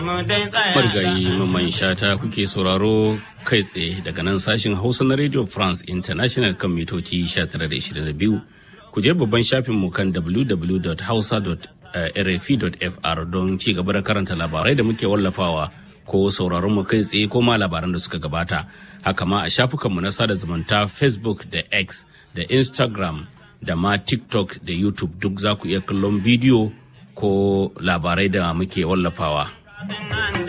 Marigayi mamman shata kuke sauraro kai tsaye daga nan sashin Hausa na Radio France International kan mitoci 1922. Ku je babban shafinmu kan www.hausa.rfi.fr don ci gaba da karanta labarai da muke wallafawa ko sauraron mu kai tsaye ko ma labaran da suka gabata. Haka ma a shafukanmu na sada zumunta Facebook da X da Instagram da ma TikTok da YouTube duk za ku iya kallon bidiyo ko labarai da muke wallafawa.